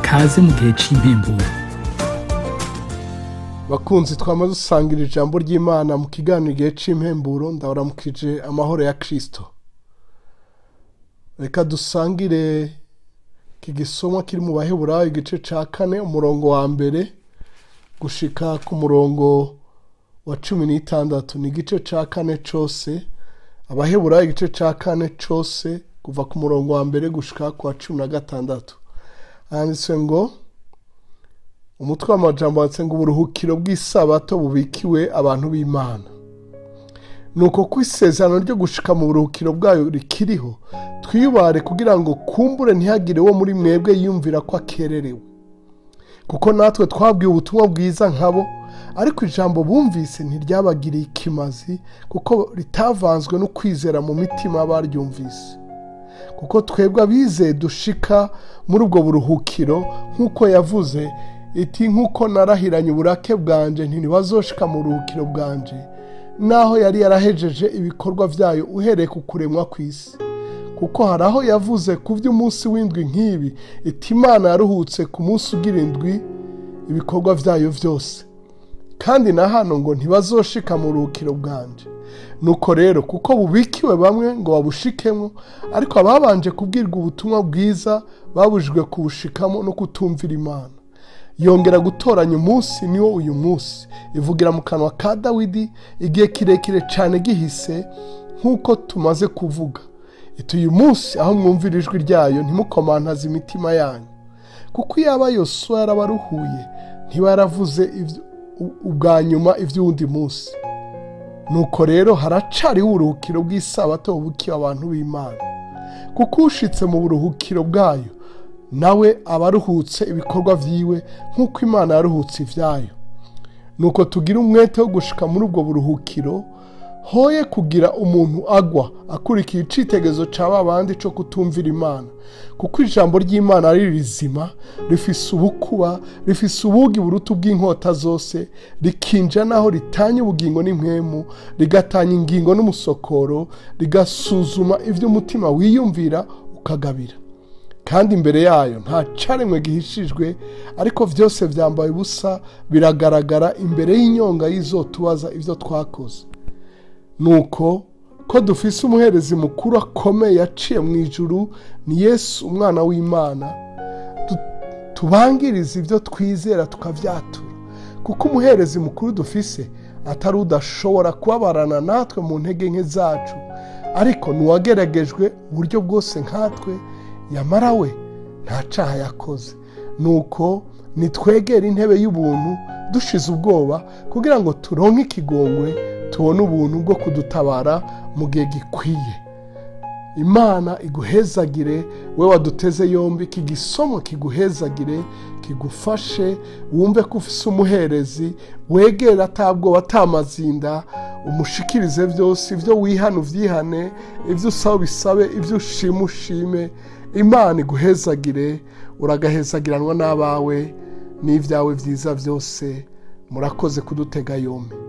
kaze mu gihe cy'impemburo bakunzi twamaze dusangira ijambo ry'imana mu kiganiro igihe cy'impemburo ndabaramukije amahoro ya kirisito reka dusangire iki gisomwa kiri mu baheburayo igice cya kane umurongo wa mbere gushika ku murongo wa cumi n'itandatu ni igice cya kane cyose abaheburayo igice cya kane cyose kuva ku murongo wa mbere gushika ku wa cumi na gatandatu handitse ngo umutwe w'amajambo wanditse ngo uburuhukiro bw'isabato bubikiwe abantu b'imana ni uko ku isezerano ryo gushika mu buruhukiro bwayo rikiriho twiyubare kugira ngo kumbure ntihagire wo muri mwebwe yumvira ko akererewe kuko natwe twabwiye ubutumwa bwiza nkabo ariko ijambo bumvise ntiryabagiriye ikimazi kuko ritavanzwe no kwizera mu mitima baryumvise kuko twebwe abizeye dushika muri ubwo buruhukiro nk'uko yavuze iti nk'uko narahiranye uburake bwanje ntibazoshika mu buruhukiro bwanje naho yari yarahejeje ibikorwa byayo uhereye ku kuremwa ku isi kuko hari aho yavuze ku by'umunsi w'indwi nk'ibi iti imana yaruhutse ku munsi ugira indwi ibikorwa byayo byose kandi na hano ngo ntibazoshika mu buruhukiro bwanje nuko rero kuko bubikiwe bamwe ngo babushikemo ariko ababanje kubwirwa ubutumwa bwiza babujijwe kubushikamo no kutumvira imana yongera gutoranya umunsi niwo uyu munsi ivugira mu kanwa ka dawidi igihe kirekire cyane gihise nk'uko tumaze kuvuga iti uyu munsi aho mwumvira ijwi ryayo ntimukomantaze imitima yanyu kuko iyo aba yosuwa yarabaruhuye ntiba yaravuze ubwa nyuma iby'uwundi munsi nuko rero haracariho uburuhukiro bw'isabato bubukiwe abantu b'imana kuko ushitse mu buruhukiro bwayo nawe aba aruhutse ibikorwa byiwe nk'uko imana yaruhutse ibyayo nuko tugira umwete wo gushika muri ubwo buruhukiro hoye kugira umuntu agwa akurikiye icitegerezo cya ba bandi cyo kutumvira imana kuko ijambo ry'imana ari rizima rifise ubukuba rifise ubugi buruta bw'inkota zose rikinja naho ritanya ubugingo n'impwemu rigatanya ingingo n'umusokoro rigasuzuma ibyo umutima wiyumvira ukagabira kandi imbere yayo nta caremwe gihishijwe ariko byose byambaye ubusa biragaragara imbere y'inyonga y'izotubaza ibyo twakoze nuko ko dufise umuherezi mukuru akomeye yaciye mu ijuru ni yesu umwana w'imana tubangiriza ibyo twizera tukabyatura kuko umuherezi mukuru dufise atari udashobora kubabarana natwe mu ntege nke zacu ariko n'uwageragejwe uburyo bwose nkatwe yamara we nta caha yakoze nuko nitwegera intebe y'ubuntu dushize ubwoba kugira ngo turonke ikigongwe tubone ubuntu bwo kudutabara mu gihe gikwiye imana iguhezagire we waduteze yombi iki gisomo kiguhezagire kigufashe wumve ko ufise umuherezi wegera atabwoba atamazinda umushikirize byose ibyo wihana ubyihane ibyo usaba bisabe ibyo ushima ushime imana iguhezagire uragahezagiranwa n'abawe n'ibyawe byiza byose murakoze kudutega yombi